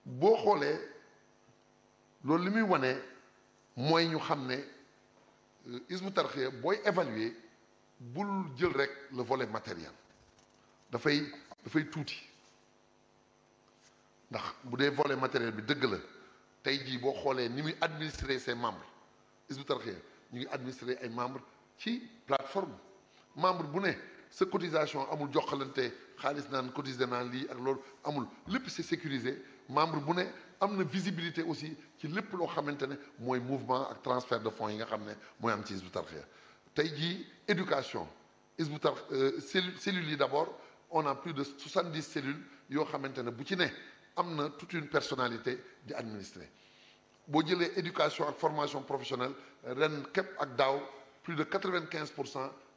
boo xoolee loolu li muy wane mooy ñu xam ne Hizbut Tarqiyyah booy évaluer bul jël rek le volet matériel dafay dafay tuuti ndax bu dee volet matériel bi dëgg la tey jii boo xoolee ni muy administrer ses membres Hizbut Tarqiyyah ñu ngi administrer ay membres ci plateforme membre bu ne sa cotisation amul joxalante xaalis naan cotiser naan lii ak loolu amul lépp c'est sécurisé membre bu ne am na visibilité aussi ci lépp loo xamante ne mooy mouvement ak transfert de fonds yi nga xam ne mooy am ci Hizbut Tarqiyyah tey jii éducation Hizbut Tarqiyyah cellules cellules yi d'abord on a plus de soixante-dix cellules yoo xamante ne bu ci ne am na toute une personnalité di administrer boo jëlee éducation ak formation professionnelle ren képp ak daaw plus de quatre-vingt-quinze pour cent